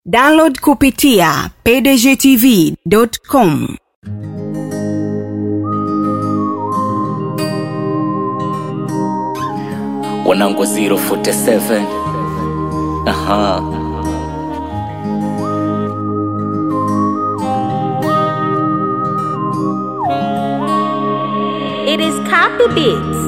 download kupitia pdgtv.com wanangu 047 aha It is copy beats.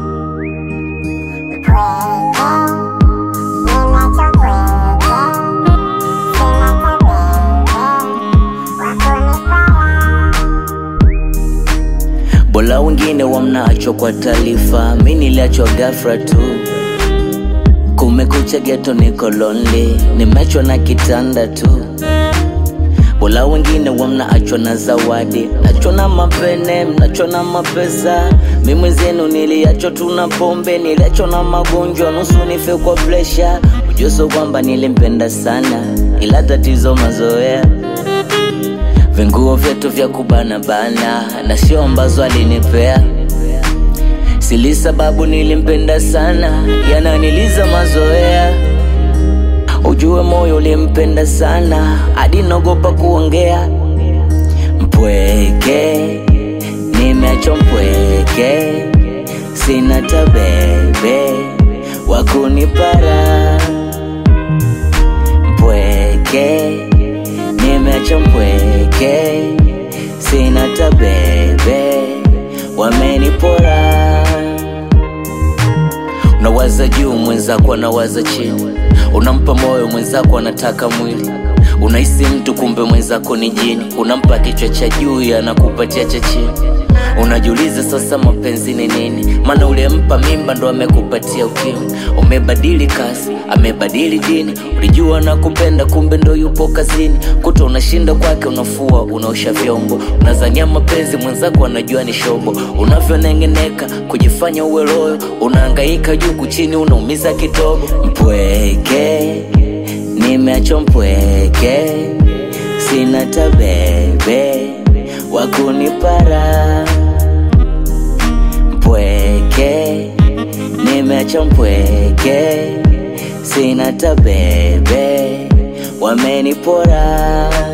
bola wengine wamnaachwa kwa taarifa mi niliachwa gafra tu kumekucha geto niko lonely nimechwa na kitanda tu bola wengine wamnaachwa na zawadi nachwa na mapene mnachwa na mapesa mi mwenzenu niliachwa tu na pombe niliachwa na magonjwa nusu nife kwa presha ujuso kwamba nilimpenda sana ila tatizo mazoea vinguo vyetu vya kubanabana na sio ambazo alinipea sili sababu nilimpenda sana yananiliza mazoea ujue moyo ulimpenda sana hadi naogopa kuongea mpweke nimeacho mpweke sina tabebe wakunipara mpweke nimeacha mpweke sina tabebe wamenipora unawaza juu mwenzako anawaza chini unampa moyo mwenzako anataka mwili unahisi mtu kumbe mwenzako ni jini unampa kichwa cha juu anakupatia cha chini unajiuliza sasa mapenzi ni nini maana ulimpa mimba ndo amekupatia ukimwi umebadili kasi amebadili dini ulijua na kupenda kumbe ndo yupo kazini kuta unashinda kwake unafua unaosha vyombo unazania mapenzi mwenzako anajua ni shobo unavyonengeneka kujifanya uwe loyo unaangaika juu kuchini unaumiza kidogo mpweke nimeacho mpweke sina tabebe wakunipara mpweke nimeacha mpweke sina tabebe wamenipora